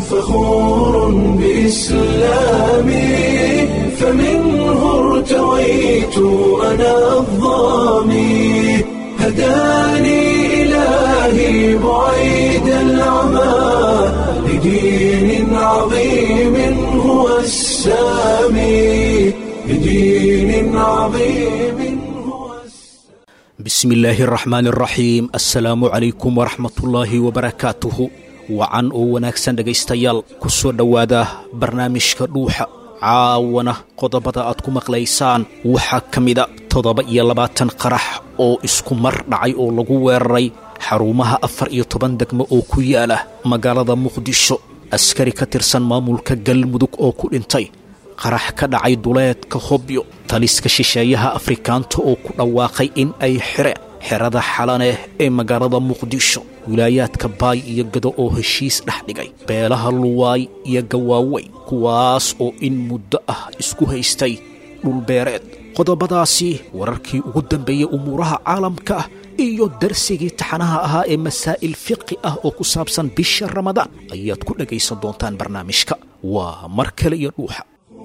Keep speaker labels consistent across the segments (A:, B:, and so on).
A: فخور بإسلامي فمنه ارتويت أنا الضامي هداني إلهي بعيد العمى لدين عظيم هو السامي لدين عظيم هو السامي
B: bismi illaahi araxmaani araxiim assalaamu calaykum waraxmatullaahi wabarakaatuhu wacan oo wanaagsan dhegaystayaal ku soo dhowaada barnaamijka dhuuxa caawana qodobada aad ku maqlaysaan waxaa ka mida toddoba iyo labaatan qarax oo isku mar dhacay oo lagu weeraray xarumaha afar iyo toban degmo oo ku yaala magaalada muqdisho askari ka tirsan maamulka galmudug oo ku dhintay qarax ka dhacay duleedka hobyo taliska shisheeyaha afrikaanta oo ku dhawaaqay in ay xireen xerada xalaneh ee magaalada muqdisho wilaayaadka baay iyo gado oo heshiis dhex dhigay beelaha luwaay iyo gawaaweyn kuwaas oo in muddo ah isku haystay dhulbeereed qodobadaasi wararkii ugu dambeeyey umuuraha caalamka ah iyo darsigii taxanaha ahaa ee masaa'il fiqi ah oo ku saabsan bisha ramadaan ayaad ku dhegaysan doontaan barnaamijka waa mar kale iyo dhuuxa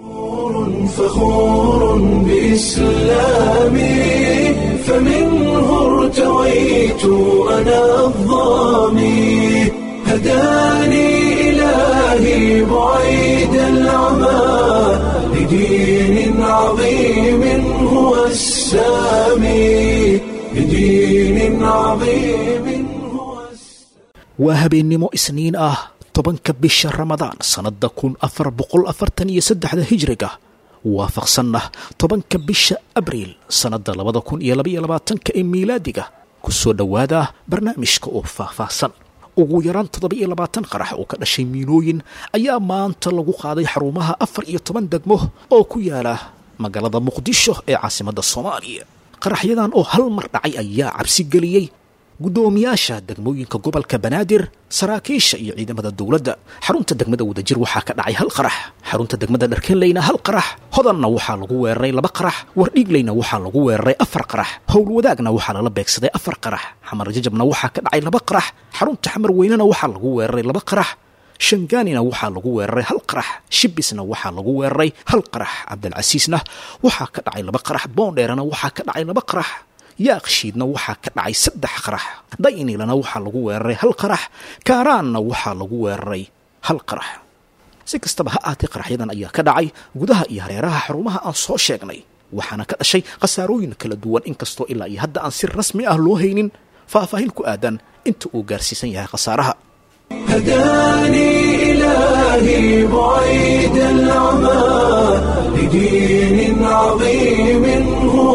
A: فخور بإسلامي فمنه ارتويت أنا الضامي هداني إلهي بعيد العمى لدين عظيم هو السامي لدين عظيم هو السامي
B: waa habeennimo isniin ah tobanka bisha ramadaan sannadda kun afar boqol afartan iyo saddexda hijriga waafaqsanna tobanka bisha abriil sannadda labada kun iyo labaiyo labaatanka ee miilaadiga ku soo dhowaada barnaamijka oo faahfaahsan ugu yaraan toddoba iyo labaatan qarax oo ka dhashay miinooyin ayaa maanta lagu qaaday xarumaha afar iyo toban degmo oo ku yaala magaalada muqdisho ee caasimadda soomaaliya qaraxyadan oo hal mar dhacay ayaa cabsi geliyey guddoomiyaasha degmooyinka gobolka banaadir saraakiisha iyo ciidamada dowladda xarunta degmada wadajir waxaa ka dhacay hal qarax xarunta degmada dharkenleyna hal qarax hodanna waxaa lagu weeraray laba qarax wardhiigleyna waxaa lagu weeraray afar qarax howlwadaagna waxaa lala beegsaday afar qarax xamar jajabna waxaa ka dhacay laba qarax xarunta xamar weynena waxaa lagu weeraray laba qarax shangaanina waxaa lagu weeraray hal qarax shibisna waxaa lagu weeraray hal qarax cabdilcasiisna waxaa ka dhacay laba qarax boondheerana waxaa ka dhacay laba qarax yaaqshiidna waxaa ka dhacay saddex qarax daynilana waxaa lagu weeraray hal qarax kaaraanna waxaa lagu weeraray hal qarax si kastaba ha aatee qaraxyadan ayaa ka dhacay gudaha iyo hareeraha xarumaha aan soo sheegnay waxaana ka dhashay khasaarooyin kala duwan inkastoo ilaa iyo hadda aan si rasmi ah loo haynin faahfaahin ku aadan inta uu gaarsiisan yahay khasaaraha
A: هداني إلهي بعيد العمى لدين عظيم هو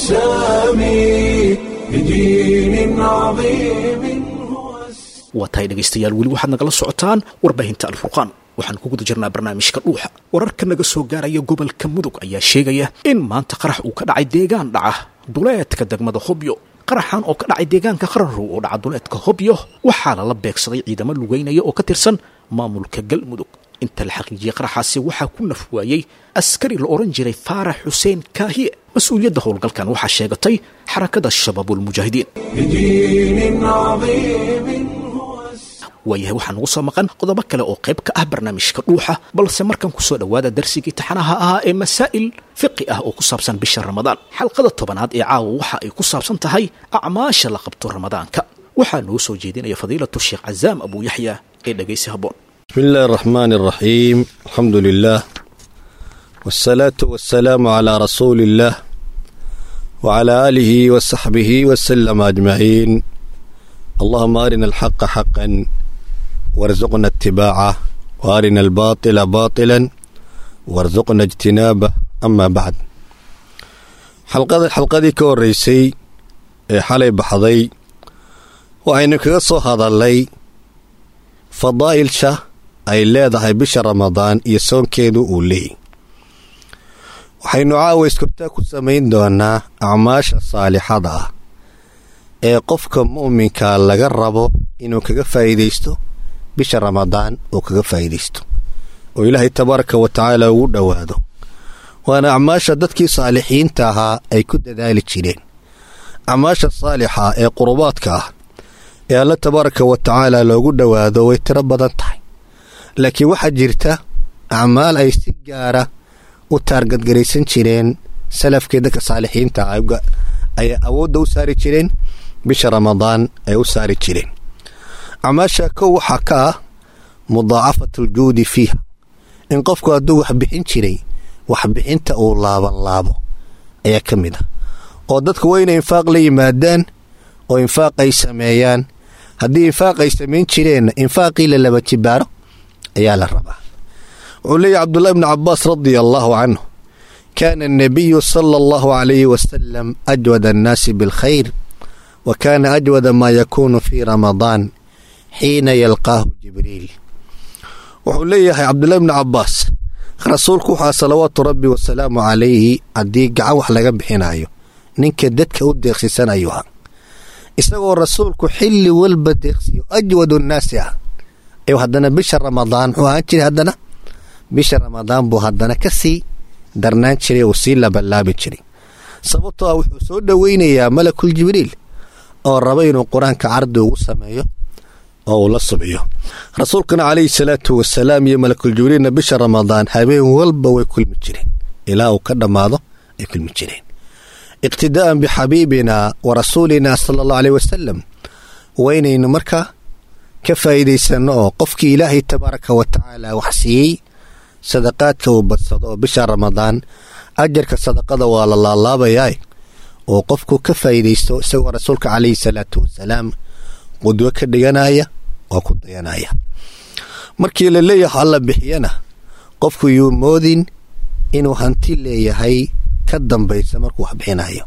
A: السامي لدين عظيم هو السامي
B: waa tahay dhegaystayaal weli waxaad nagala socotaan warbaahinta alfurqaan waxaan ku guda jirnaa barnaamijka dhuuxa wararka naga soo gaaraya gobolka mudug ayaa sheegaya in maanta qarax uu ka dhacay deegaan dhaca duleedka degmada hobyo qaraxan oo ka dhacay deegaanka qaranrow oo dhaca duleedka hobyo waxaa lala beegsaday ciidamo lugeynaya oo ka tirsan maamulka galmudug inta la xaqiijiyey qaraxaasi waxaa ku naf waayey askari la odhan jiray faarax xuseen kaahiye mas-uuliyadda howlgalkan waxaa sheegatay xarakada shabaabulmujaahidiin
A: لدين عظيم هو السامي
B: waayahay waxaa nagu soo maqan qodobo kale oo qayb ka ah barnaamijka dhuuxa balse markan ku soo dhowaada darsigii taxanaha ahaa ee masaa'il fiqi ah oo ku saabsan bisha ramadaan xalqada tobanaad ee caawa waxa ay ku saabsan tahay acmaasha la qabto ramadaanka waxaa noo soo jeedinaya fadiilatu sheekh cazaam abu yaxya ee dhegaysi habboon
C: بسم الله الرحمن الرحيم الحمد لله والصلاة والسلام على رسول الله وعلى آله وصحبه وسلم أجمعين اللهم أرنا الحق حقا وارزقنا اتباعه وأرنا الباطل باطلا وارزقنا اجتنابه أما بعد حلقة حلقة كوريسي حالي بحضي وأين كغصو هذا اللي فضائل شه ay leedahay bisha ramadaan iyo soonkeedu uu leeyay waxaynu caawa iskortaa ku samayn doonaa acmaasha saalixada ah ee qofka mu'minka laga rabo inuu kaga faa'iidaysto bisha ramadaan uu kaga faa'iidaysto oo ilaahay tabaaraka wa tacaala ugu dhowaado waana acmaasha dadkii saalixiinta ahaa ay ku dadaali jireen acmaasha saalixa ee qurubaadka ah ee alle tabaaraka wa tacaala loogu dhowaado way tiro badan tahay laakiin waxaa jirta acmaal ay si gaara u taargadgaraysan jireen salafkii dadka saalixiinta ayay awoodda u saari jireen bisha ramadaan ay u saari jireen acmaasha kow waxaa ka ah mudaacafat aljuudi fiiha in qofku hadduu wax bixin jiray waxbixinta uu laaban laabo ayaa ka mid ah oo dadku waa inay infaaq la yimaadaan oo infaaq ay sameeyaan haddii infaaq ay samayn jireenna infaaqii la laba jibaaro ayaa la rabaa wuxuu leeyahy cabdullahi bni cabaas radia allaahu canhu kaana annabiyu sala allahu calayhi wasalam ajwada annaasi bilkhayr wa kaana ajwada maa yakuunu fii ramadaan xiina yalqaahu jibriil wuxuu leeyahay cabdullahi bni cabaas rasuulku waxaa salawaatu rabbi wasalaamu calayhi haddii gacan wax laga bixinayo ninka dadka u deeqsisan ayuu ahaa isagoo rasuulku xilli walba deeqsiyo ajwadu nnaasi ah ayuu haddana bisha ramadaan muxuu ahaan jiray haddana bisha ramadaan buu haddana ka sii darnaan jiray uu sii labalaabi jiray sababtoo ah wuxuu soo dhoweynayaa malakul jibriil oo raba inuu qur-aanka cardi ugu sameeyo oo uu la subciyo rasuulkana calayhi salaatu wasalaam iyo malakul jibriilna bisha ramadaan habeen walba way kulmi jireen ilaa uu ka dhammaado ay kulmi jireen iqtidaa'an bixabiibina wa rasuulina sala allahu aleyh wasalam waa inaynu markaa ka faa'iidaysanno oo qofkii ilaahay tabaaraka wa tacaala wax siiyey sadaqaadka uu badsado oo bisha ramadaan ajarka sadaqada waa la laalaabayaa oo qofku ka faa'iidaysto isagoo rasuulka calayhi salaatu wasalaam qudwo ka dhiganaya oo ku dayanaya markii la leeyahay alla bixiyana qofku yuu moodin inuu hanti leeyahay ka dambaysa markuu wax bixinayo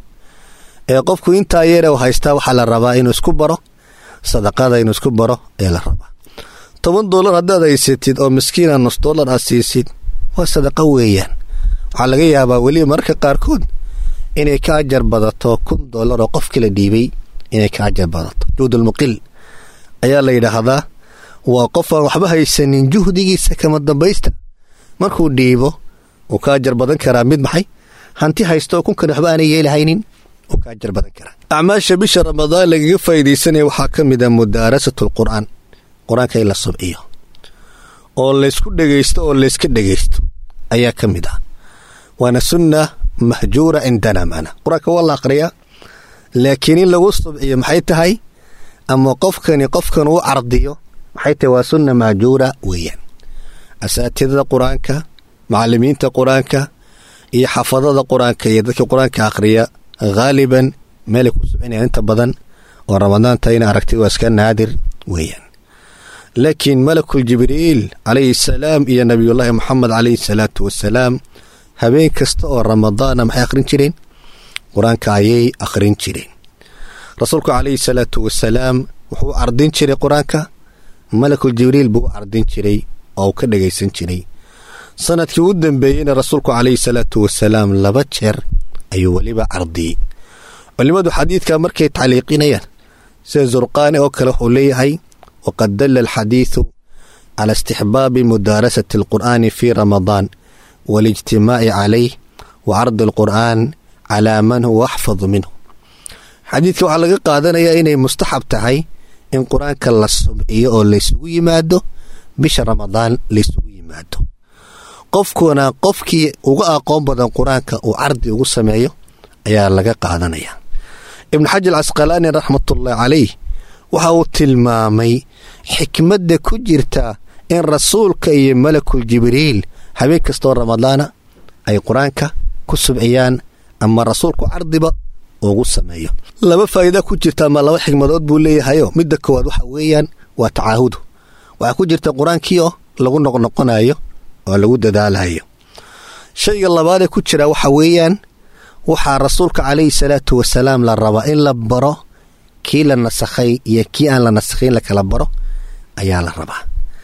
C: ee qofku intaa yeere u haystaa waxaa la rabaa inuu isku baro sadaqada inuu isku baro ee la rabaa toban dollar haddaad haysatid oo miskiina nus dollar aad siisid waa sadaqa weeyaan waxaa laga yaabaa weliba mararka qaarkood inay ka ajar badato kun dollar oo qofkii la dhiibay inay ka ajar badato juhdulmuqil ayaa la yidhaahdaa waa qof aan waxba haysanin juhdigiisa kama dambaysta markuu dhiibo uu ka ajar badan karaa mid maxay hanti haysta oo kunkan waxba aanay yeelahaynin uu ka ajar badan karaa acmaasha bisha ramadaan lagaga faa'iidaysanaya waxaa ka mid ah mudaarasatu alqur'aan qur-aanka in la subciyo oo laysku dhegaysto oo layska dhegaysto ayaa ka mid ah waana sunna mahjuura cindana macna qur-aanka waa la aqriyaa laakiin in lagu subciyo maxay tahay ama qofkani qofkan uu cardiyo maxay tahay waa sunna mahjuura weeyaan asaatidada qur-aanka macallimiinta qur-aanka iyo xafadada qur-aanka iyo dadka qur-aanka akhriya haaliban meelay ku subcinayaan inta badan oo ramadaanta ina aragtay waa iska naadir weeyaan laakiin malakul jibriil calayhi salaam iyo nabiyullaahi moxamed calayhi salaatu wasalaam habeen kasta oo ramadaana maxay akhrin jireen qur-aanka ayay akhrin jireen rasuulku calayhi salaatu wasalaam wuxuu cardin jiray qur-aanka malakul jibriil buu u cardin jiray oo uu ka dhagaysan jiray sanadkii u dambeeyeyna rasuulku calayhi salaatu wasalaam laba jeer ayuu weliba cardiyey culimmadu xadiidka markay tacliiqinayaan sida zurqaani oo kale wuxuu leeyahay waqad dalla alxadiidu cala istixbaabi mudaarasati alqur'aani fii ramadaan waalijtimaaci calayh wa cardi alqur'aan calaa man huwa axfadu minhu xadiidka waxaa laga qaadanayaa inay mustaxab tahay in qur-aanka la subciyo oo laysugu yimaado bisha ramadaan laysugu yimaado qofkuna qofkii uga aqoon badan qur-aanka uu cardi ugu sameeyo ayaa laga qaadanaya ibnu xajar casqalaani raxmatullaahi calayh waxa uu tilmaamay xikmadda ku jirta in rasuulka iyo malakul jibriil habeen kastoo ramadaana ay qur-aanka ku subciyaan ama rasuulku cardiba ugu sameeyo laba faa'iida ku jirta ama laba xikmadood buu leeyahayo midda koowaad waxa weeyaan waa tacaahudu waxaa ku jirta qur-aankii oo lagu noqnoqonayo oo lagu dadaalayo shayga labaadee ku jira waxa weeyaan waxaa rasuulka calayhi salaatu wasalaam la rabaa in la baro kii la nasakhay iyo kii aan la nasakhayn la kala baro ayaa la rabaa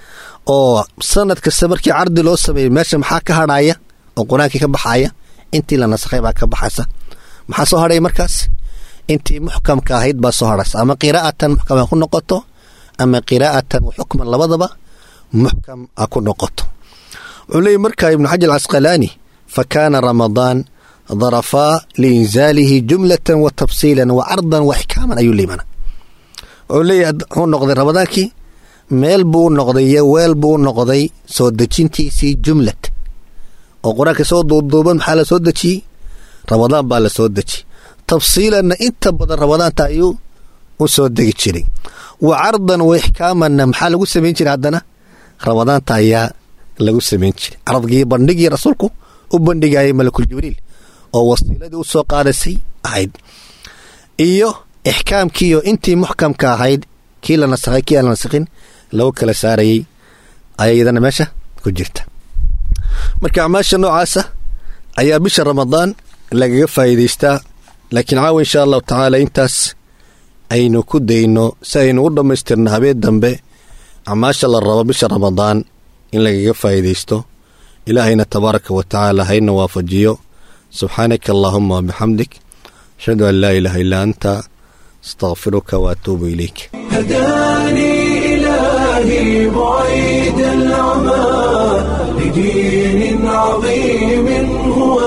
C: oo sanad kasta markii cardi loo sameeyey meesha maxaa ka hadhaya oo qur-aankii ka baxaya intii la nasakhay baa ka baxaysa maxaa soo hadhaya markaas intii muxkamka ahayd baa soo hadhaysa ama qiraa'atan muxkam ha ku noqoto ama qiraa'atan wa xukman labadaba muxkam ha ku noqoto wuxuu leeyay markaa ibnu xajar casqalaani fa kaana ramadaan darafaa liinzaalihi jumlatan wa tafsiilan wa cardan wa xikaaman ayuu leimana wuxuu leeyahay wuxuu noqday ramadaankii meel buu noqday iyo weel buu noqday soo dejintiisii jumlad oo qur-aanka soo duuduuban maxaa la soo dejiyey ramadaan baa la soo dejiyey tafsiilanna inta badan ramadaanta ayuu u soo degi jiray wa cardan wa ixkaamanna maxaa lagu samayn jiray haddana ramadaanta ayaa lagu samayn jiray cardgii bandhigii rasuulku u bandhigayay malakul jibriil oo wasiiladii u soo qaadasay ahayd iyo ixkaamkiiyo intii muxkamka ahayd kii la nasakhay kii aan la nasakhin lagu kala saarayay ayadana meesha ku jirta marka acmaasha noocaasa ayaa bisha ramadaan lagaga faa'iidaystaa laakiin caawa insha allahu tacaala intaas aynu ku dayno si aynu u dhammaystirno habeen dambe acmaasha la rabo bisha ramadaan in lagaga faa'iidaysto ilaahayna tabaaraka wa tacaala hayna waafajiyo subxaanaka allaahuma wabixamdik ashhadu an laa ilaaha illaa anta astaqfiruka waatuubu ilayk
A: هداني إلهي بعيد العمى لدين عظيم هو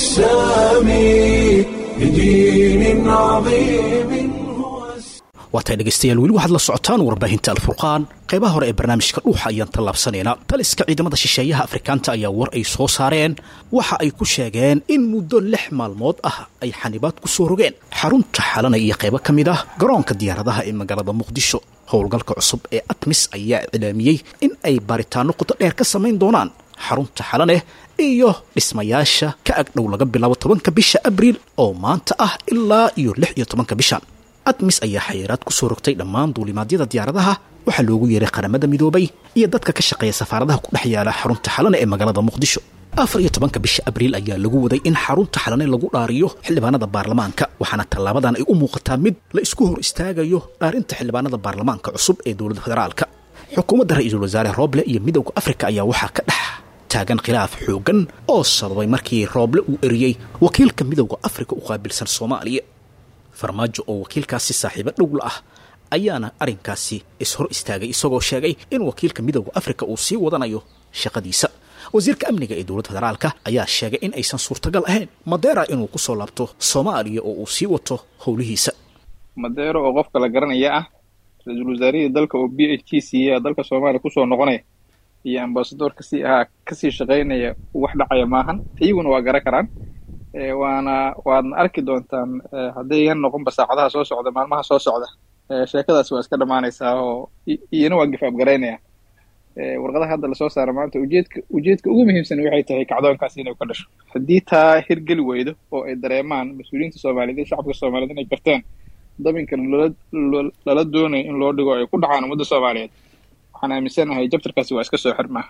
A: السامي لدين عظيم هو السامي
B: waatay dhegaystayaal weli waxaad la socotaan warbaahinta alfurqaan qaybaha hore ee barnaamijka dhuuxa ayaan tallaabsanaynaa taliska ciidamada shisheeyaha afrikaanta ayaa war ay soo saareen waxa ay ku sheegeen in muddo lix maalmood ah ay xanibaad ku soo rogeen xarunta xalana iyo qaybo ka mid ah garoonka diyaaradaha ee magaalada muqdisho howlgalka cusub ee atmis ayaa iclaamiyey in ay baaritaano qoto dheer ka samayn doonaan xarunta xalaneh iyo dhismayaasha ka agdhow laga bilaabo tobanka bisha abriil oo maanta ah ilaa iyo lix iyo tobanka bishan admis ayaa xayiraad ku soo rogtay dhammaan duulimaadyada diyaaradaha waxaa loogu yeeray qaramada midoobay iyo dadka ka shaqeeya safaaradaha ku dhex yaala xarunta xalane ee magaalada muqdisho afar iyo tobanka bisha abriil ayaa lagu waday in xarunta xalane lagu dhaariyo xildhibaanada baarlamaanka waxaana tallaabadan ay u muuqataa mid la isku hor istaagayo dhaarinta xildhibaanada baarlamaanka cusub ee dowladda federaalka xukuumadda ra-iisul wasaare rooble iyo midowda afrika ayaa waxaa ka dhex taagan khilaaf xooggan oo sababay markii rooble uu eriyey wakiilka midowda afrika u qaabilsan soomaaliya farmaajo oo wakiilkaasi saaxiibo dhowla ah ayaana arrinkaasi ishor istaagay isagoo sheegay in wakiilka midowda afrika uu sii wadanayo shaqadiisa wasiirka amniga ee dowladda federaalka ayaa sheegay in aysan suurtagal ahayn madeera inuu ku soo laabto soomaaliya oo uu sii wato howlihiisa
D: madeero oo qofka la garanaya ah ra-iisul wasaarihii dalka oo b h k siiya dalka soomaaliya kusoo noqonaya iyo ambasador kasii ahaa kasii shaqaynaya wax dhacaya maahan iyaguna waa garan karaan waana waadna arki doontaan haddayyan noqonba saacadaha soo socda maalmaha soo socda sheekadaas waa iska dhammaanaysaa oo iyana waa gifaab garaynaya warqadaha hadda lasoo saara maanta ujeedka ujeedka ugu muhiimsan waxay tahay kacdoonkaas inay ka dhasho haddii taa hirgeli weydo oo ay dareemaan mas-uuliyiinta soomaaliyeed iyo shacabka soomaaliyeed inay garteen dabinkan lala lala doonayo in loo dhigo ay ku dhacaan ummadda soomaaliyeed waxaan aaminsanahay jabtarkaasi waa iska soo xirmaa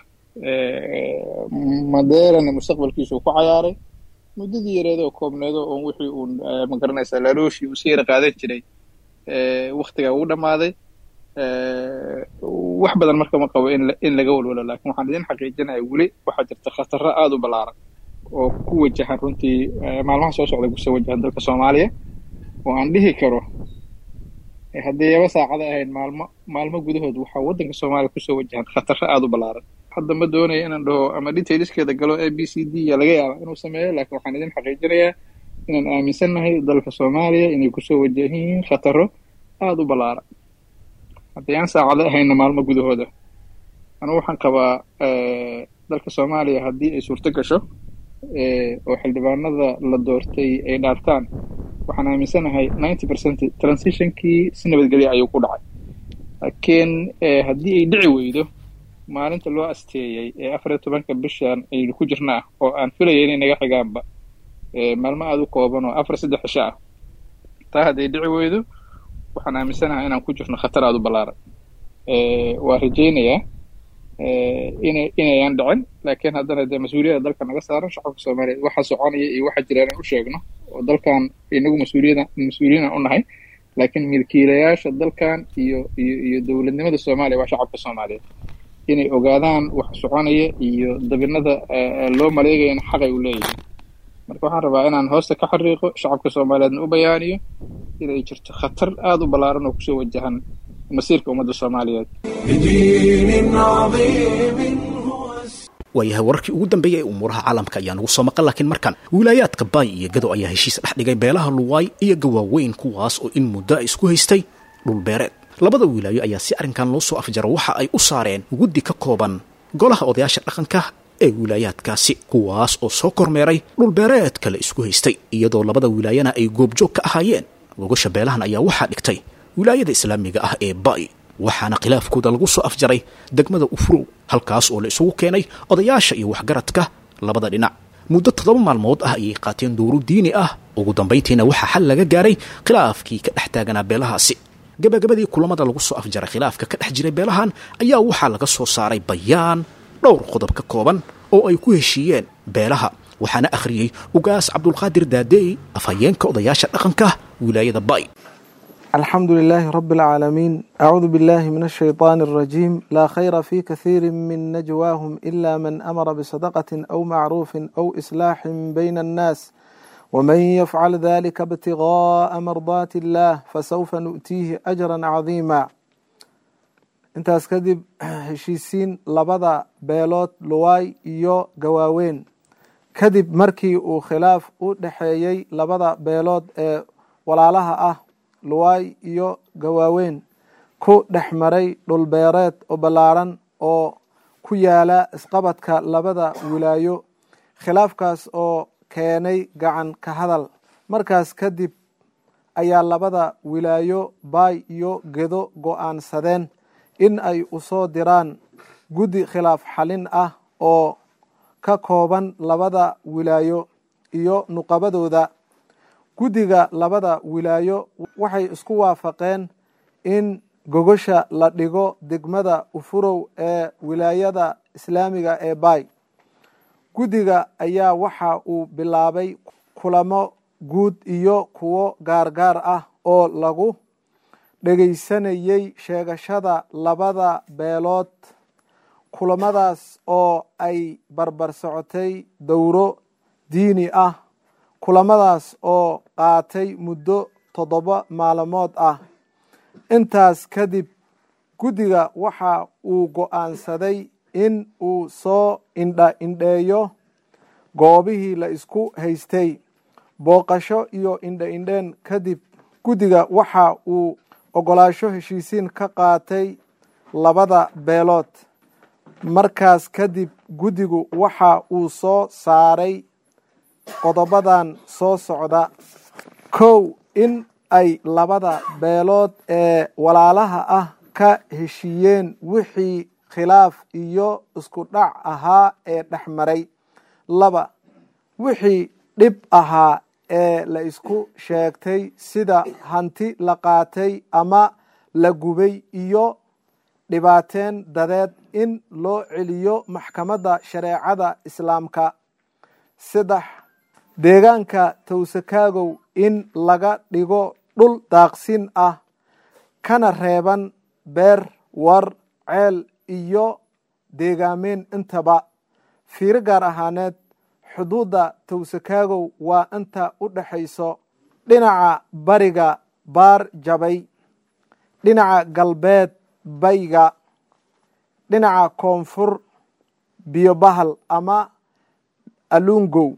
D: madeerana mustaqbalkiisuu ku cayaaray muddadii yareed oo koobneedo oon wixii uun magaranaysaa lalooshii uu si yara qaadan jiray waktigaa uu dhammaaday wax badan marka ma qabo in in laga walwalo laakiin waxaan idin xaqiijinaya weli waxaa jirta khataro aada u ballaaran oo ku wajahan runtii maalmaha soo socda kusoo wajahan dalka soomaaliya oo aan dhihi karo haddii yaba saacada ahayn maalmo maalmo gudahood waxaa waddanka soomaaliya kusoo wajahan khataro aada u ballaaran hadda ma doonaya inaan dhaho ama detailskeeda galo a b c d ya laga yaaba inuu sameeyo laakiin waxaan idin xaqiijinayaa inaan aaminsannahay dalka soomaaliya inay kusoo wajahan yihiin khataro aada u ballaaran haddii aan saacado ahayna maalmo gudahooda anugu waxaan qabaa dalka soomaaliya haddii ay suurto gasho oo xildhibaanada la doortay ay dhaartaan waxaan aaminsanahay ninety percent transitionkii si nabadgelya ayuu ku dhacay laakiin haddii ay dhici weydo maalinta loo asteeyey ee afar iyo tobanka bishan aynu ku jirnaa oo aan filaya inay naga xigaanba maalmo aada u kooban oo afar saddex cisho ah taa hadday dhici weydo waxaan aaminsanahay inaan ku jirno khatar aada u ballaaran waa rajaynayaa ina inayaan dhicin laakiin haddana dee mas-uuliyadda dalka naga saaran shacabka soomaaliyeed waxa soconaya iyo waxa jira inaan u sheegno oo dalkan inagu mas-uuliyada mas-uuliyinan u nahay laakiin milkiilayaasha dalkan iyo iyo iyo dowladnimada soomaaliya waa shacabka soomaaliyeed inay ogaadaan wax soconaya iyo dabinada loo maleegayana xaqay u leeyihiin marka waxaan rabaa inaan hoosta ka xariiqo shacabka soomaaliyeedna u bayaaniyo inay jirto khatar aada u ballaaran oo kusoo wajahan masiirka ummadda soomaaliyeed
A: بدين عظيم هو
B: waayahay wararkii ugu dambeeyay ee umuuraha caalamka ayaa nagu soo maqan laakiin markan wilaayaadka baay iyo gado ayaa heshiis dhex dhigay beelaha luwaay iyo gawaaweyn kuwaas oo in muddo isku haystay dhulbeereed labada wilaayo ayaa si arrinkan loo soo afjaro waxa ay u saareen guddi ka kooban golaha odayaasha dhaqanka ee wilaayaadkaasi kuwaas oo soo kormeeray dhulbeereed kale isku haystay iyadoo labada wilaayana ay goobjoog ka ahaayeen gogasha beelahan ayaa waxaa dhigtay wilaayada islaamiga ah ee ba'i waxaana khilaafkooda lagu soo afjaray degmada ufrow halkaas oo la isugu keenay odayaasha iyo waxgaradka labada dhinac muddo toddoba maalmood ah ayay qaateen dowro diini ah ugu dambayntiina waxaa xal laga gaaray khilaafkii ka dhex taaganaa beelahaasi gabagabadii kulamada lagu soo afjaray khilaafka ka dhex jiray beelahan ayaa waxaa laga soo saaray bayaan dhowr qodob ka kooban oo ay ku heshiiyeen beelaha waxaana akhriyey ugaas cabdulqaadir daadey afhayeenka odayaasha dhaqanka wilaayada bay
E: الحمد لله رب العالمين أعوذ بالله من الشيطان الرجيم لا خير في كثير من نجواهم إلا من أمر بصدقة أو معروف أو إصلاح بين الناس ومن يفعل ذلك ابتغاء مرضات الله فسوف نؤتيه أجرا عظيما intaas kadib heshiisiin labada beelood luwaay iyo gawaaweyn kadib markii uu khilaaf u dhexeeyey labada beelood ee walaalaha ah luwaay iyo gawaaweyn ku dhex maray dhulbeereed oo ballaaran oo ku yaala isqabadka labada wilaayo khilaafkaas oo keenay gacan ka hadal markaas kadib ayaa labada wilaayo baay iyo gedo go-aansadeen in ay usoo diraan guddi khilaaf xalin ah oo ka kooban labada wilaayo iyo nuqabadooda guddiga labada wilaayo waxay isku waafaqeen in gogosha la dhigo degmada ufurow ee wilaayada islaamiga ee baay guddiga ayaa waxa uu bilaabay kulamo guud iyo kuwo gaargaar ah oo lagu dhegaysanayey sheegashada labada beelood kulamadaas oo ay barbar socotay dowro diini ah kulamadaas oo qaatay muddo toddoba maalmood ah intaas kadib guddiga waxa uu go-aansaday in uu soo indha indheeyo goobihii la isku haystay booqasho iyo indha indheen kadib guddiga waxa uu ogolaasho heshiisiin ka qaatay labada beelood markaas kadib guddigu waxa uu soo saaray qodobadan soo socda kow in ay labada beelood ee walaalaha ah ka heshiiyeen wixii khilaaf iyo isku dhac ahaa ee dhex maray laba wixii dhib ahaa ee la isku sheegtay sida hanti la qaatay ama la gubay iyo dhibaateen dadeed in loo celiyo maxkamadda shareecada islaamka saddex deegaanka towsakaagow in laga dhigo dhul daaqsin ah kana reeban beer war ceel iyo deegaameen intaba fiiro gaar ahaaneed xuduudda towsakaagow waa inta u dhexayso dhinaca bariga baar jabay dhinaca galbeed bayga dhinaca koonfur biyobahal ama alungow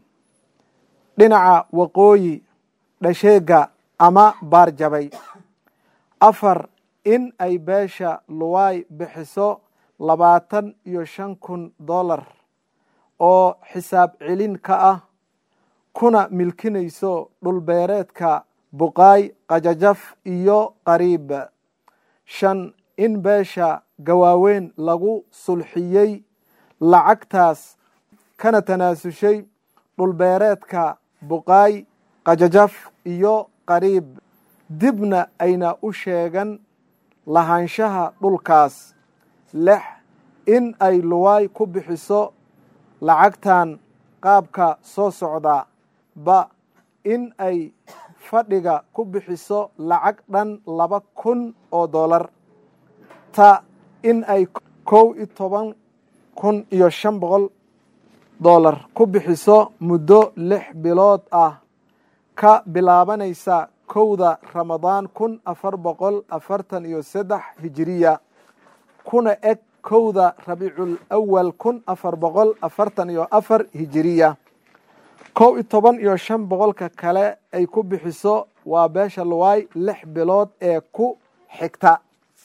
E: dhinaca waqooyi dhasheega ama baar jabay afar in ay beesha luwaay bixiso labaatan iyo shan kun dollar oo xisaab celin ka ah kuna milkinayso dhulbeereedka buqaay qajajaf iyo qariib shan in beesha gawaaweyn lagu sulxiyey lacagtaas kana tanaasushay dhulbeereedka buqaay qajajaf iyo qariib dibna ayna u sheegan lahaanshaha dhulkaas lix in ay luwaay ku bixiso lacagtan qaabka soo socda ba in ay fadhiga ku bixiso lacag dhan laba kun oo dollar ta in ay kow iyo toban kun iyo shan boqol dollar ku bixiso muddo lix bilood ah ka bilaabanaysa kowda ramadaan kun afar boqol afartan iyo saddex hijiriya kuna eg kowda rabiicul awal kun afar boqol afartan iyo afar hijiriya kow iyo toban iyo shan boqolka kale ay ku bixiso waa beesha luwaay lix bilood ee ku xigta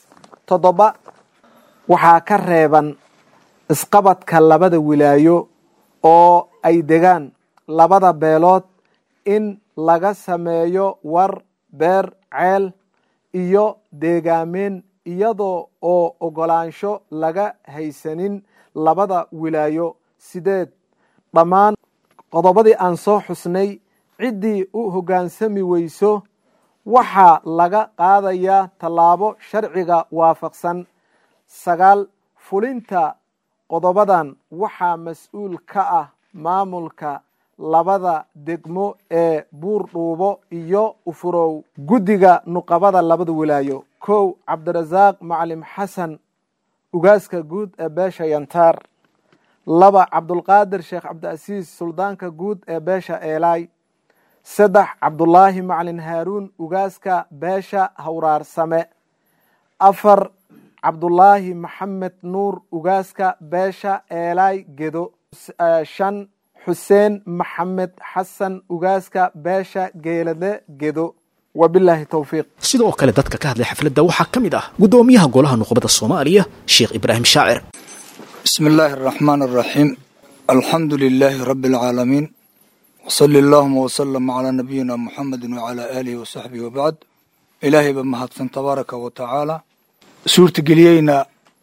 E: toddoba waxaa ka reeban isqabadka labada wilaayo oo ay degaan labada beelood in laga sameeyo war beer ceel iyo deegaameen iyadoo oo ogolaansho laga haysanin labada wilaayo sideed dhammaan qodobadii aan soo xusnay ciddii u hoggaansami weyso waxaa laga qaadayaa tallaabo sharciga waafaqsan sagaal fulinta qodobadan waxaa mas-uul ka ah maamulka labada degmo ee buur dhuubo iyo ufurow guddiga nuqabada labada wilaayo kow cabdirasaaq macalim xasan ugaaska guud ee beesha yantaar laba cabdulqaadir sheekh cabdiasiis suldaanka guud ee beesha eelaay saddex cabdulaahi macalin haaruun ugaaska beesha hawraarsame afar cabdulaahi maxamed nuur ugaaska beesha eelaay gedo shan xuseen maxamed xasan ugaaska beesha geelade gedo wabilaahi towfiiq
B: sidoo kale dadka ka hadlay xafladda waxaa ka mid ah guddoomiyaha golaha nuqbada soomaaliya sheekh ibraahim shaacir
F: بسم الله الرحمن الرحيم الحمد لله رب العالمين وصلى اللهم وسلم على نبينا محمد وعلى آله وصحبه وبعد إلهي بمهدسن تبارك وتعالى سورة قليينا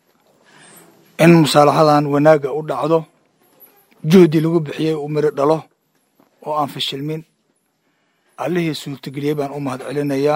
F: إن مصالحة وناقة ودعضو جهدي لغو بحيي ومر دلو وأن في الشلمين عليه سورة قليبان أمهد علينا يا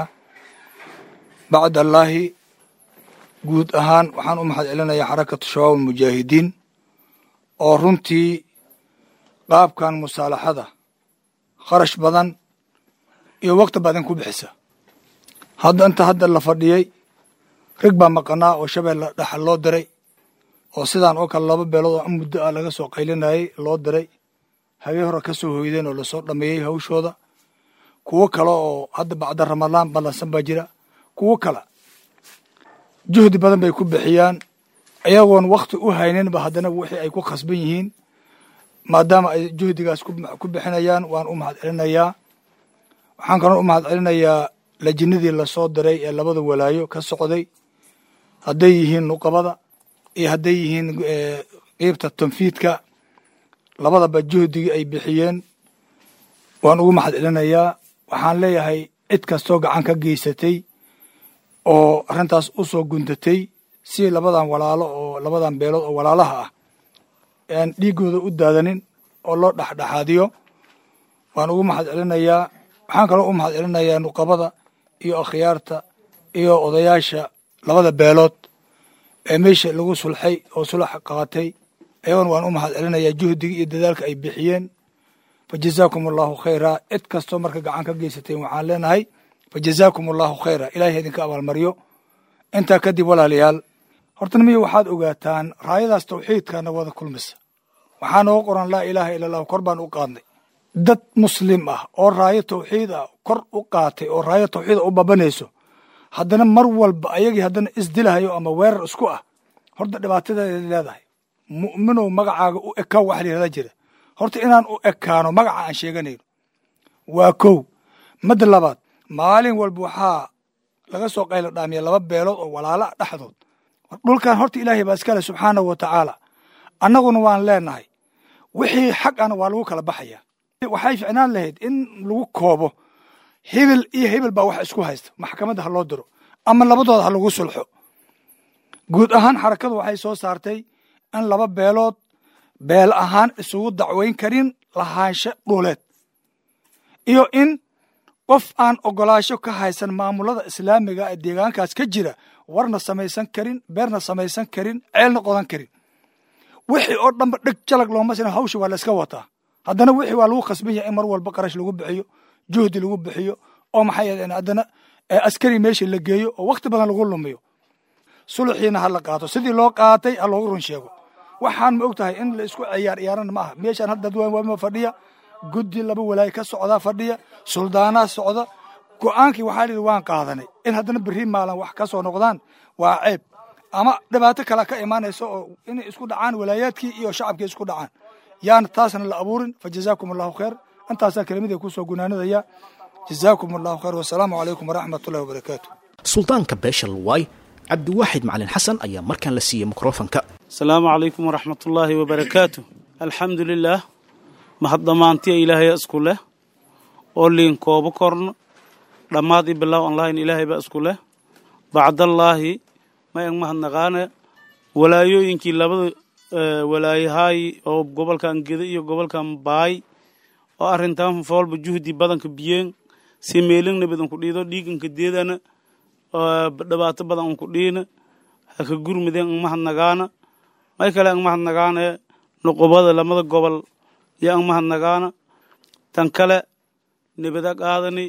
F: بعد الله guud ahaan waxaan u mahad celinayaa xarakatu shabaab almujaahidiin oo runtii qaabkan musaalaxada kharash badan iyo waqti badan ku bixisa hadda inta hadda la fadhiyey rag baa maqanaa oo shabeelle dhaxal loo diray oo sidaan oo kale laba beelood oo muddo ah laga soo qaylinayay loo diray habeen hore ka soo hoydeen oo lasoo dhameeyey hawshooda kuwo kale oo hadda bacda ramadaan ballansan baa jira kuwo kale juhdi badan bay ku bixiyaan ayagoon wakti u hayninba haddana wixii ay ku khasban yihiin maadaama ay juhdigaas ku bixinayaan waan u mahad celinayaa waxaan kaloo u mahad celinayaa lajinadii lasoo diray ee labada walaayo ka socday hadday yihiin nuqabada iyo hadday yihiin qiibta tanfiidka labadaba juhdigii ay bixiyeen waan ugu mahad celinayaa waxaan leeyahay cid kastoo gacan ka geysatay oo arrintaas u soo guntatay si labadan walaalo oo labadan beelood oo walaalaha ah aan dhiigooda u daadanin oo loo dhexdhexaadiyo waan ugu mahad celinayaa waxaan kaloo u mahad celinayaa nuqabada iyo akhyaarta iyo odayaasha labada beelood ee meesha lagu sulxay oo sulax qaatay ayagoona waan u mahad celinayaa juhdiga iyo dadaalka ay bixiyeen fa jazaakum allahu khayraa cid kastoo marka gacan ka geysateen waxaan leenahay fa jazaakum allahu khayra ilahay idinka abaalmaryo intaa kadib walaalayaal horta nimiyo waxaad ogaataan raayadaas tawxiidkaana wada kulmisa waxaa nooga qoran laa ilaaha ila allahu kor baan u qaadnay dad muslim ah oo raayo tawxiid ah kor u qaatay oo raayo tawxiida u babanayso haddana mar walba ayagii haddana isdilahayo ama weerar isku ah horta dhibaatadeeda leedahay mu'minow magacaaga u ekaa wax layihahda jira horta inaan u ekaano magaca aan sheeganayno waa kow madda labaad maalin walba waxaa laga soo qaylo dhaamiya laba beelood oo walaala ah dhexdood dhulkan horta ilaahay baa iskale subxaanahu wa tacaala annaguna waan leenahay wixii xaq ana waa lagu kala baxaya waxay ficnaan lahayd in lagu koobo hebel iyo hebel baa wax isku haysta maxkamadda ha loo diro ama labadooda ha lagu sulxo guud ahaan xarakadu waxay soo saartay in laba beelood beel ahaan isugu dacweyn karin lahaansho dhuuleed iyo in qof aan ogolaasho ka haysan maamulada islaamiga ee deegaankaas ka jira warna samaysan karin beerna samaysan karin ceelna qodan karin wixii oo dhanba dheg jalag looma sina hawsha waa la iska wataa haddana wixii waa lagu khasban yahay in mar walba qarash lagu bixiyo juhdi lagu bixiyo oo maxay yadeen haddana askari meesha la geeyo oo wakti badan lagu lumiyo suluxiina ha la qaato sidii loo qaatay ha loogu run sheego waxaan ma og tahay in la isku ciyaar ciyaarana ma aha meeshaan hadda dadwaan fadhiya guddi laba walaayo ka socdaa fadhiya suldaanaa socda go-aankii waxaa lihi waan qaadanay in haddana berri maalan wax ka soo noqdaan waa ceeb ama dhibaato kale ka imaanaysa oo inay isku dhacaan walaayaadkii iyo shacabkii isku dhacaan yaana taasna la abuurin fa jazaakum allahu khayr intaasaa kelimada kusoo gunaanadaya jazaakum allahu khayr wasalaamu calaykum waraxmat ullahi wabarakaatu
B: suldaanka beesha luwaay cabdiwaaxid macalin xasan ayaa markaan la siiyey mikrofonka
G: asalaamu calaykum waraxmatullaahi wabarakaatu alxamdu lilaah mahad dhammaantiya ilaahaya isku leh oo liin koobo korno dhammaad i bilow online ilaahay baa isku leh bacdallaahi ma eg mahadnaqaane walaayooyinkii labada walaayahaay oo gobolkan geda iyo gobolkan baay oo arrintan foolba juhdi badanka biyeen si meelin nabad unku dhiido dhiiganka deedana dhibaato badan unku dhiina haka gurmideen ang mahadnagaana may kale ang mahadnagaane nuqubada lamada gobol yo ang mahadnagaana tan kale nabada qaadani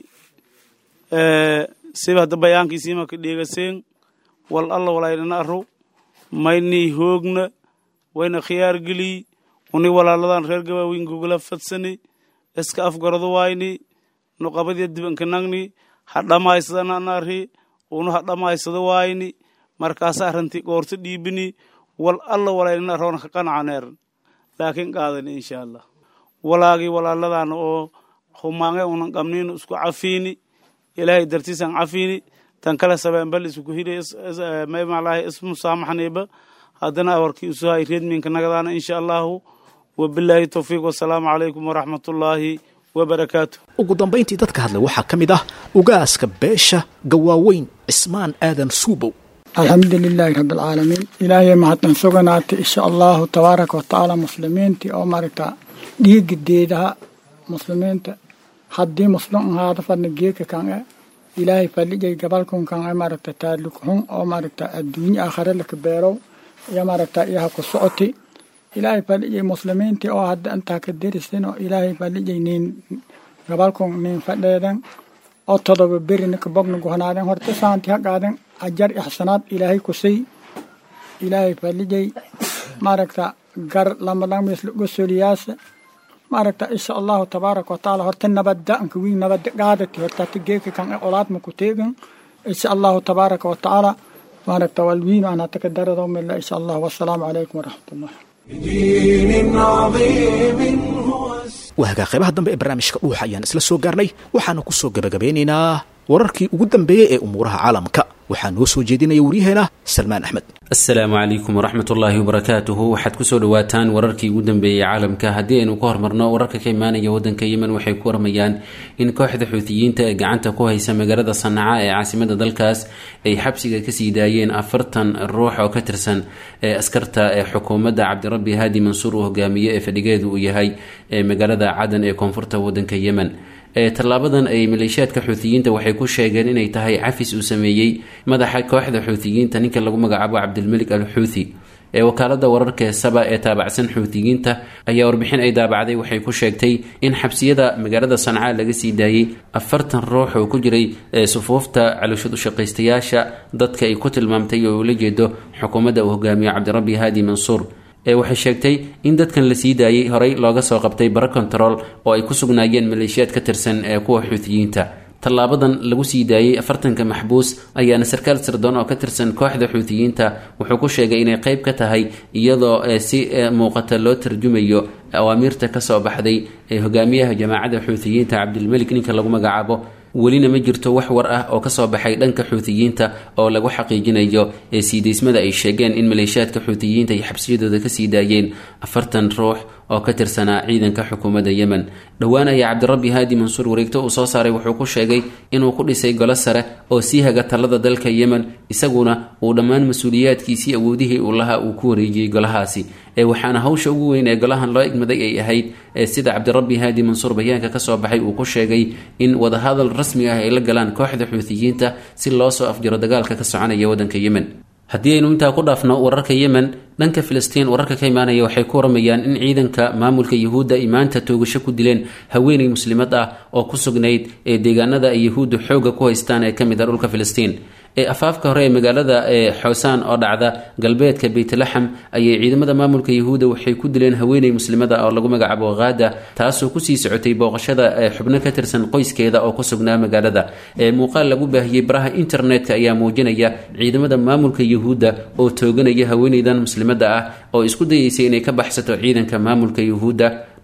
G: siba hadda bayaankiisiima ka dheegaseen wal alla walaydhana arrow maynii hoogna wayna khiyaar geliy uni walaaladan reer gabaaweyn gogala fadsani iska afgarado wayni nuqabadiya dibanka nagni ha dhammaysadana anarhi unu ha dhammaysado wayni markaasa arrintii goorto dhiibini wal alla walaydhana arroona ka qanacaneer laakiin qaadani insha allah walaagii walaaladana oo humaange unan qabniin isku cafiini ilaahay dartiisan cafiini tan kale sabeenbal isku hiri maymalahi ismusaamaxniiba haddana awarkii usuhay reedminka nagadaana insha allahu wabilaahi towfiiq wasalaamu calaykum waraxmatullaahi wabarakaatu
B: ugu dambayntii dadka hadlay waxaa ka mid ah ugaaska beesha gawaaweyn cismaan aadan suubow
H: alxamdu lilaahi rabbialcaalamiin ilaahay mahadsan suganaatay insha allahu tabaaraka watacaala muslimiintii oo maaragta dhiiga deedaha muslimiinta haddii muslim ahaada fadna geeka kan e ilaahay fadhijay gabalkun kan e maaragta taaluk xun oo maaragta adduunye aakhare laka beerow iyo maaragta iyaha ku socoti ilaahay fadhijay muslimiintii oo hadda intaa ka derisin oo ilaahay fadhijay niin gabalkun niin fadheedan oo todoba berina ka bogna gohnaaden horta saanti ha qaaden ajar ixsanaad ilaahay kusay ilaahay fadhijay maaragta gar lamadhamisla gosoliyaasa maaragta insha allahu tabaaraka watacaala horta nabadda anka wiin nabadda qaadati horta hata geeka kan e olaadma ku teegan insha allahu tabaaraka watacaala maaragta walwiin aan hata ka darado mila insha allah wasalaamu calaykum waraxmatullah
A: بدين عظيم هو
B: waagaa qaybaha dambe ee barnaamijka dhuuxa ayaan isla soo gaarnay waxaana ku soo gabagabeynaynaa wararkii ugu dambeeyey ee umuuraha caalamka waxaa noo soo jeedinaya waryaheena salmaan axmed
I: asalaamu calaykum waraxmat ullaahi wabarakaatuhu waxaad kusoo dhawaataan wararkii ugu dambeeyey caalamka haddii aynu ka hormarno wararka ka imaanaya wadanka yemen waxay ku warmayaan in kooxda xuutiyiinta ee gacanta ku haysa magaalada sanaca ee caasimada dalkaas ay xabsiga kasii daayeen afartan ruux oo ka tirsan ee askarta ee xukuumadda cabdirabbi haadi mansuur uu hogaamiye ee fadhigeedu uu yahay ee magaalada cadan ee koonfurta wadanka yemen tallaabadan ay maleeshiyaadka xuutiyiinta waxay ku sheegeen inay tahay cafis uu sameeyey madaxa kooxda xuutiyiinta ninka lagu magacaabo cabdilmelik al xuuthi ee wakaalada wararka saba ee taabacsan xuutiyiinta ayaa warbixin ay daabacday waxay ku sheegtay in xabsiyada magaalada sanca laga sii daayey afartan ruux oo ku jiray sufuufta calooshad ushaqaystayaasha dadka ay ku tilmaamtay oo ula jeedo xukuumadda uu hogaamiyo cabdirabbi haadi mansuur waxay sheegtay in dadkan la sii daayey horey looga soo qabtay bara control oo ay ku sugnaayeen maleeshiyaad ka tirsan ee kuwa xuutiyiinta tallaabadan lagu sii daayey afartanka maxbuus ayaana sarkaal sirdoon oo ka tirsan kooxda xuutiyiinta wuxuu ku sheegay inay qeyb ka tahay iyadoo si muuqata loo tarjumayo awaamiirta kasoo baxday ee hogaamiyaha jamaacadda xuutiyiinta cabdilmelik ninka lagu magacaabo welina ma jirto wax war ah oo kasoo baxay dhanka xuutiyiinta oo lagu xaqiijinayo ee siidaysmada ay sheegeen in maleeshiyaadka xuutiyiinta ay xabsiyadooda kasii daayeen afartan ruux oo ka tirsanaa ciidanka xukuumadda yemen dhowaan ayaa cabdirabbi haadi mansuur wareegto uu soo saaray wuxuu ku sheegay inuu ku dhisay golo sare oo sii haga talada dalka yemen isaguna uu dhammaan mas-uuliyaadkiisii awoodihii uu lahaa uu ku wareejiyey golahaasi ee waxaana hawsha ugu weyn ee golahan loo igmaday ay ahayd ee sida cabdirabbi haadi mansuur bayaanka kasoo baxay uu ku sheegay in wadahadal rasmi ah ay la galaan kooxda xuutiyiinta si loo soo afjaro dagaalka ka soconaya wadanka yemen haddii aynu intaa ku dhaafno wararka yemen dhanka filistiin wararka ka imaanaya waxay ku waramayaan in ciidanka maamulka yuhuudda ay maanta toogasho ku dileen haweeney muslimad ah oo ku sugnayd ee deegaanada ay yuhuuddu xooga ku haystaan ee kamid ah dhulka filistiin ee afaafka hore ee magaalada ee xoosaan oo dhacda galbeedka beytlaxam ayay ciidamada maamulka yuhuudda waxay ku dileen haweeney muslimada oo lagu magacaabo haada taasoo kusii socotay booqashada ee xubno ka tirsan qoyskeeda oo ku sugnaa magaalada ee muuqaal lagu baahiyey baraha internetka ayaa muujinaya ciidamada maamulka yuhuudda oo tooganaya haweeneydan muslimada ah oo isku dayeysay inay ka baxsato ciidanka maamulka yuhuudda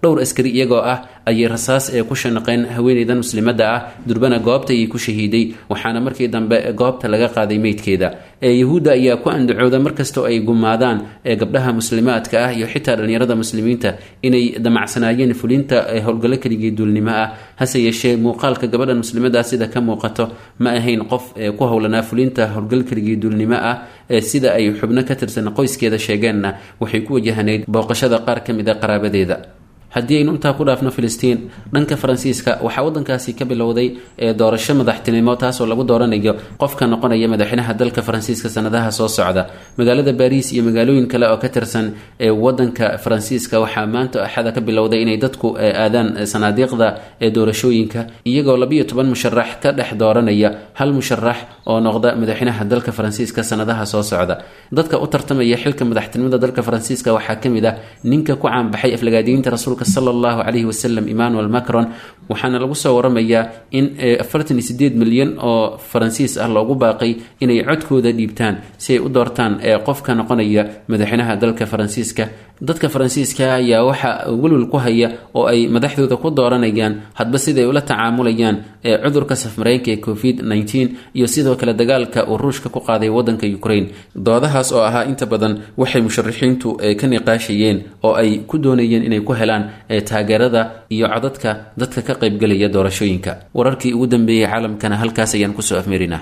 I: dhowr askari iyagoo ah ayay rasaas ee ku shanaqeen haweeneydan muslimadda ah durbana goobta ayay ku shahiiday waxaana markii dambe goobta laga qaaday meydkeeda ee yahuudda ayaa ku andacooda markastoo ay gumaadaan ee gabdhaha muslimaadka ah iyo xitaa dhallinyarada muslimiinta inay damacsanaayeen fulinta howlgallo keligii duulnimo ah hase yeeshee muuqaalka gabadhan muslimadda sida ka muuqato ma ahayn qof ee ku howlanaa fulinta howlgal keligii duulnimo ah ee sida ay xubno ka tirsan qoyskeeda sheegeenna waxay ku wajahanayd booqashada qaar ka mid a qaraabadeeda haddii aynu intaa ku dhaafno filistiin dhanka faransiiska waxaa wadankaasi ka bilowday ee doorasho madaxtinimo taasoo lagu dooranayo qofka noqonaya madaxweynaha dalka faransiiska sanadaha soo socda magaalada baariis iyo magaalooyin kale oo ka tirsan ee wadanka faransiiska waxaa maanta axada ka bilowday inay dadku aadaan sanaadiiqda ee doorashooyinka iyagoo labiyo toban musharax ka dhex dooranaya hal musharax oo noqda madaxweynaha dalka faransiiska sanadaha soo socda dadka u tartamaya xilka madaxtinimada dalka faransiiska waxaa kamid ah ninka ku caanbaxay aflagaadiyiinta rasuulka sala allahu calayhi wasalam emmanuel macron waxaana lagu soo waramayaa in afartan iyo sideed milyan oo faransiis ah loogu baaqay inay codkooda dhiibtaan si ay u doortaan ee qofka noqonaya madaxweynaha dalka faransiiska dadka faransiiska ayaa waxa welwel ku haya oo ay madaxdooda ku dooranayaan hadba siday ula tacaamulayaan ee cudurka safmareenka ee covid nteen iyo sidoo kale dagaalka uu ruushka ku qaaday wadanka ukraine doodahaas oo ahaa inta badan waxay musharaxiintu ka niqaashayeen oo ay ku doonayeen inay ku helaan taageerada iyo codadka dadka ka qaybgelaya doorashooyinka wararkii ugu dambeeyey caalamkana halkaas ayaan kusoo afmeerinaa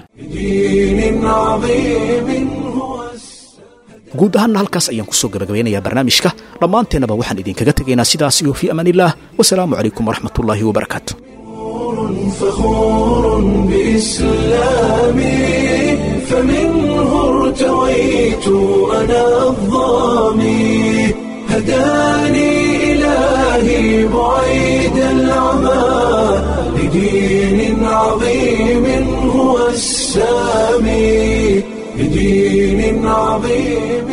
B: guud ahaanna halkaas ayaan kusoo gabagabeynayaa barnaamijka dhammaanteennaba waxaan idinkaga tegaynaa sidaas iyo fii amaan illah wasalaamu calaykum waraxmatullaahi wabarakaatu
A: فخور بإسلامي فمنه ارتويت أنا الظامي هداني إلهي بعيد العمى لدين عظيم هو السامي لدين عظيم